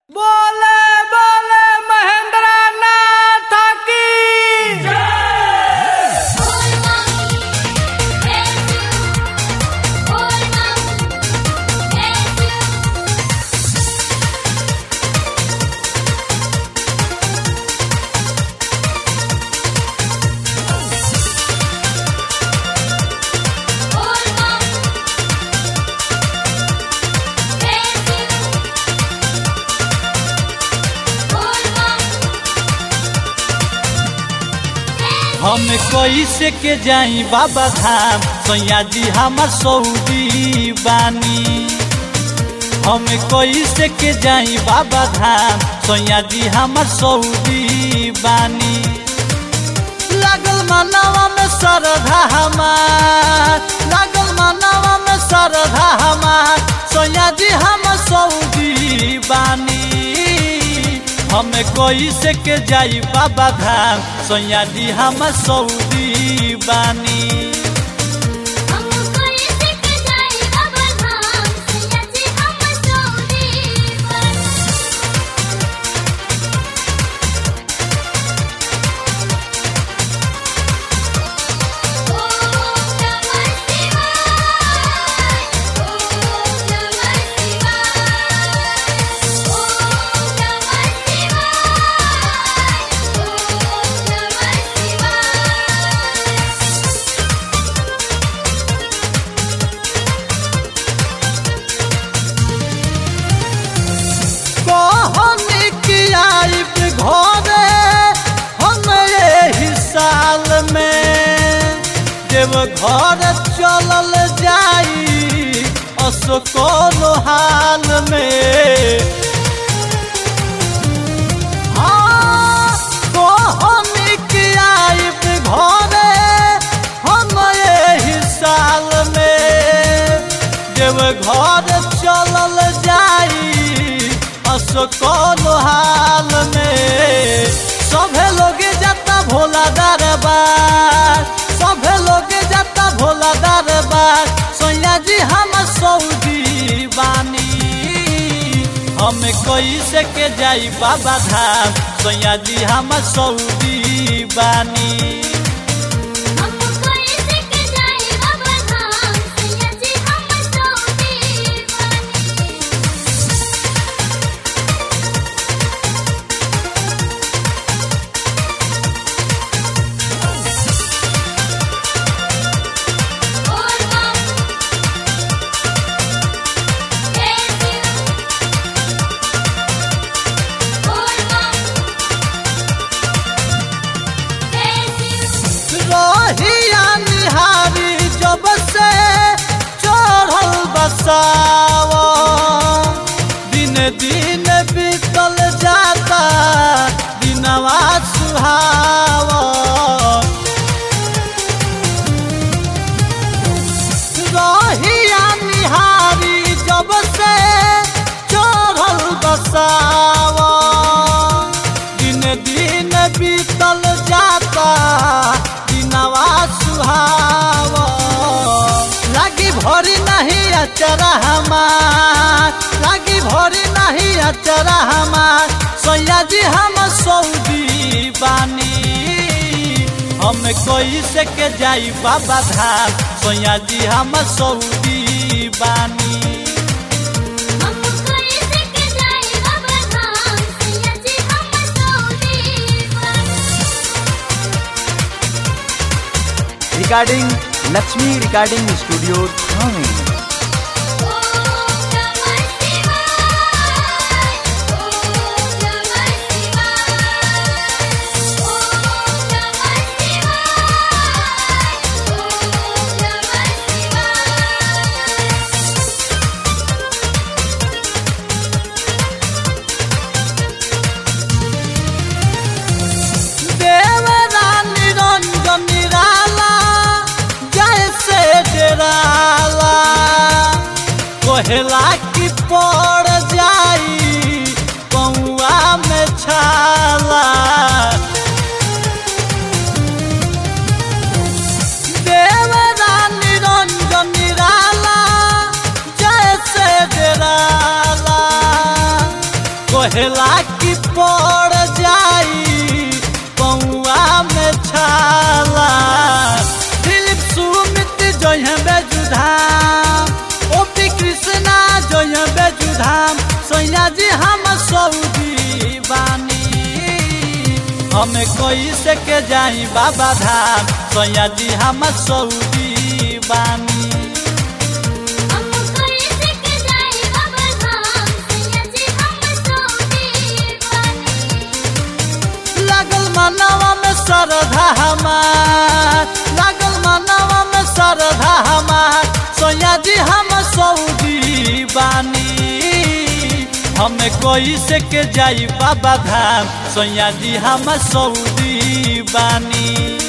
बोले बोले महेंद्र नाथ की हम कैसे के जाई बाबा धाम सैया जी हमर सऊदी बानी हम कैसे के जाई बाबा धाम सैया जी हमर सऊदी बानी लागल मनवा में श्रद्धा हमार लागल मनवा में श्रद्धा हमार सैया जी हम सऊदी बानी हम कैसे के जाई बाबा धाम सैया जी हम सऊदी बानी कहनी कि आइब घरे हम यही साल में जब घर चलल जाई असकोल हाल में हाँ, कहनी कि आइब घरे हम यही साल में जब घर चलल जाई असकोल हाल में सभे लोग जाता भोला दरबार सभे लोग जाता भोला दरबार सोया जी हम सऊदी बानी हम कैसे के जाई बाबा धाम सोया जी हम सऊदी बानी रहिया निहारी जब से चढ़ल बसाव दिन दिन बीतल जाता दिनवा सुहाव रहिया निहारी जब से चढ़ल बसाव दिन दिन बीतल जाता दिनवा सुहाव लागी भरी नहीं अचरा हमार लागी भरी नहीं अचरा हमार सैया जी हम सऊदी बानी हम कैसे के जाई बाबा धाम सैया जी हम सऊदी बानी रिकॉर्डिंग लक्ष्मी रिकॉर्डिंग स्टूडियो थाने देवरा निरंजन निराला जैसे डराला कोहला की पड़ जाई कौआ में छाला देवरा निरंजन निराला जैसे डराला कहेला कि पड़ जाई पौआ में छाला दिलीप सुमित जय बेजुधाम ओपी कृष्णा जय बेजुधाम सैया जी हम सऊदी बानी हमें कोई से के जाई बाबा धाम सैया जी हम सऊदी बानी हम कोई सिक जाए बाबा धाम सैया जी हम सोने वाली लागल मनवा में श्रद्धा हमार लागल मनवा में श्रद्धा हमार सोया जी हम सऊदी बानी हमें कोई से के जाई बाबा धाम सोया जी हम सऊदी बानी